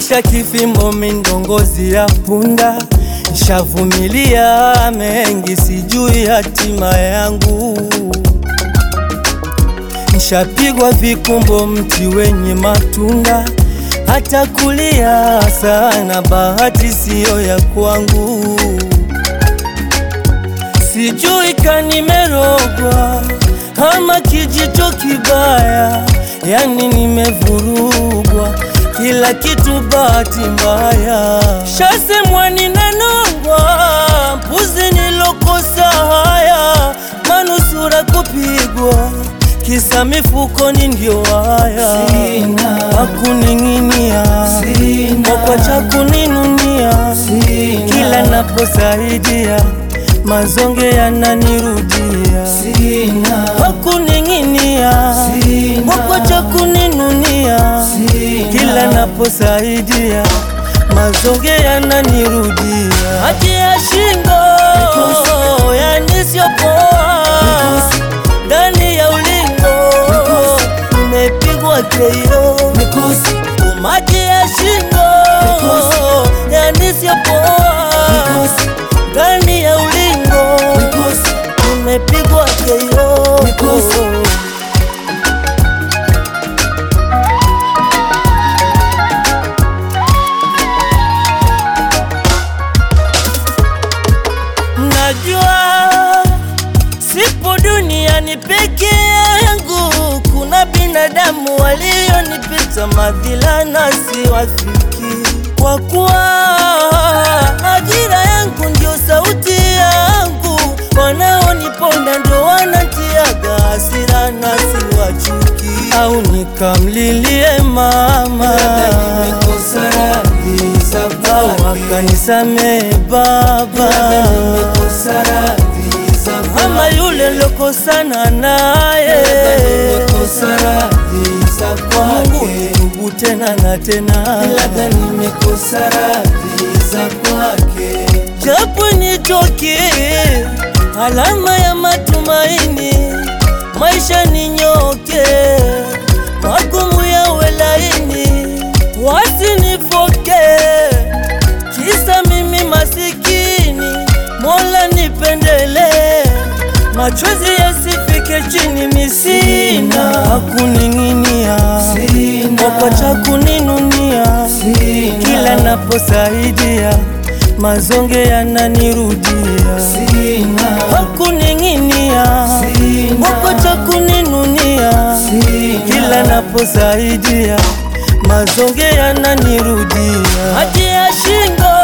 maisha kifimbo, mindongozi ya punda, nshavumilia mengi, sijui hatima yangu. Nshapigwa vikumbo, mti wenye matunda, hata kulia sana, bahati siyo ya kwangu. Sijui kanimerogwa ama kijito kibaya, yani nimevurugwa, kila kitu bahati mbaya. Shasemwa ninanongwa, mpuzi nilokosa haya, manusura kupigwa, kisa mifukoni ndio haya, wakuning'inia wakwacha kuninunia, kila naposaidia mazonge yananirudia, wakuning'inia wakwacha kuninunia, kila naposaidia mazonge yananirudia, hati ya shingo yanisiopoa ndani ya ulingo nimepigwa keio umati ya shingo yanisiopoa ndani ya ulingo nimepigwa keio Najua sipo duniani peke yangu, kuna binadamu walionipita madhila na siwafiki, kwa kuwa ajira yangu ndio sauti yangu, wanaoniponda ndio wanatiaga hasira na siwachuki, au nikamlilie mama au akanisamee baba ama yule lokosana naye kwa Mungu nitubu tena na tena, japo nitoke alama ya matumaini, maisha ninyoke, magumu yawe laini, wasinifoke kisa mimi masikini, Mola nipendele, machozi yasifike chini, misina hakuning'inia, wakwacha kuninunia, kila naposaidia mazonge yananirudia, hakuning'inia, wakwacha kuninunia, kila naposaidia mazonge yananirudia, hati ya shingo